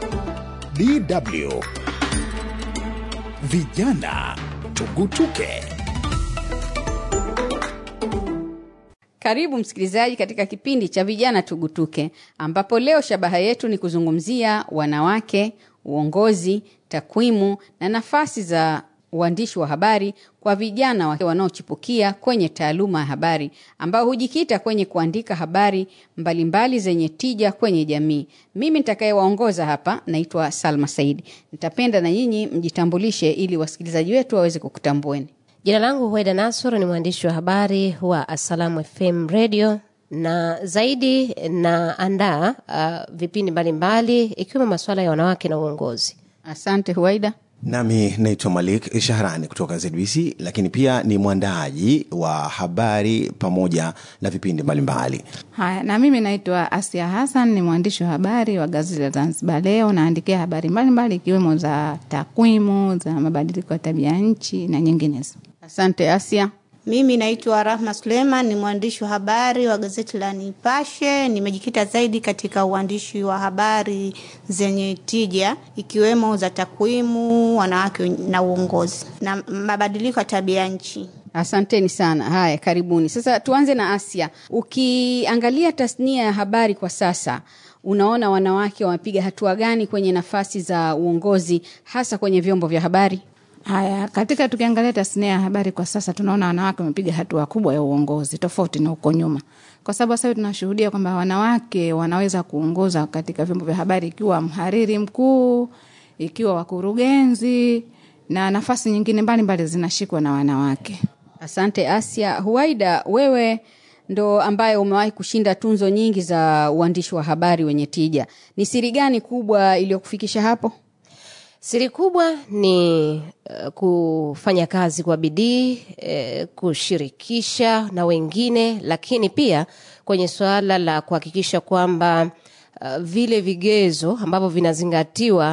DW Vijana Tugutuke. Karibu msikilizaji katika kipindi cha Vijana Tugutuke, ambapo leo shabaha yetu ni kuzungumzia wanawake, uongozi, takwimu na nafasi za uandishi wa habari kwa vijana wa- wanaochipukia kwenye taaluma ya habari ambao hujikita kwenye kuandika habari mbalimbali zenye tija kwenye jamii. Mimi nitakayewaongoza hapa naitwa Salma Saidi. Nitapenda na nyinyi mjitambulishe ili wasikilizaji wetu waweze kukutambueni. Jina langu Hueda Nasor, ni mwandishi wa habari wa Assalamu FM Radio na zaidi naandaa uh, vipindi mbalimbali ikiwemo masuala ya wanawake na uongozi. Asante Huaida. Nami naitwa Malik Shahrani kutoka ZBC, lakini pia ni mwandaaji wa habari pamoja na vipindi mbalimbali. Haya, na mimi naitwa Asia Hassan, ni mwandishi wa habari wa gazeti la Zanzibar Leo. Naandikia habari mbalimbali ikiwemo za takwimu, za mabadiliko ya tabia nchi na nyinginezo. Asante Asia. Mimi naitwa Rahma Suleiman, ni mwandishi wa habari wa gazeti la Nipashe. Nimejikita zaidi katika uandishi wa habari zenye tija ikiwemo za takwimu, wanawake na uongozi na mabadiliko ya tabia nchi. Asanteni sana. Haya, karibuni. Sasa tuanze na Asia. Ukiangalia tasnia ya habari kwa sasa, unaona wanawake wamepiga hatua gani kwenye nafasi za uongozi, hasa kwenye vyombo vya habari? Haya, katika tukiangalia tasnia ya habari kwa sasa, tunaona wanawake wamepiga hatua kubwa ya uongozi tofauti na huko nyuma, kwa sababu sasa hivi tunashuhudia kwamba wanawake wanaweza kuongoza katika vyombo vya habari, ikiwa mhariri mkuu, ikiwa wakurugenzi na nafasi nyingine mbalimbali zinashikwa na wanawake. Asante Asia. Huaida, wewe ndo ambaye umewahi kushinda tunzo nyingi za uandishi wa habari wenye tija. Ni siri gani kubwa iliyokufikisha hapo? Siri kubwa ni uh, kufanya kazi kwa bidii eh, kushirikisha na wengine, lakini pia kwenye suala la kuhakikisha kwamba uh, vile vigezo ambavyo vinazingatiwa